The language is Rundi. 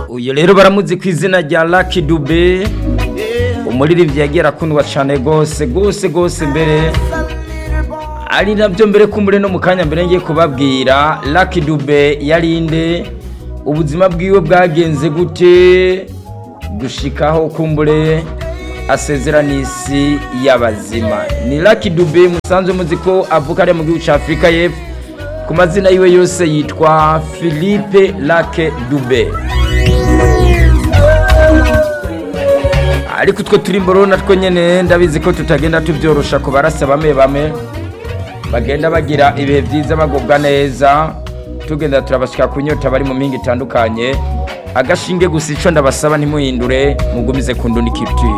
uyu rero baramuzi ku izina rya Lucky Dube umuririmbyi yagiye arakundwa cyane rwose rwose rwose mbere ari nabyo mbere kumbure no mu kanya mbere ngiye kubabwira Lucky Dube yarinde ubuzima bwiwe bwagenze gute gushikaho kumbure asezera n'isi y'abazima ni Lucky Dube musanzwe muzi ko avuka ari mu gihugu cya Afurika y'Epfo ku mazina yiwe yose yitwa Philippe Lucky Dube ariko utwo turi mboro natwo nyene ndabizi ko tutagenda tubyorosha ku barasa bamwe bamwe bagenda bagira ibihe byiza bagubwa neza tugenda turabashika ku nyota bari mu mpinga itandukanye agashinge gusa ico ndabasaba ntimuhindure mugumize ku ndundi culture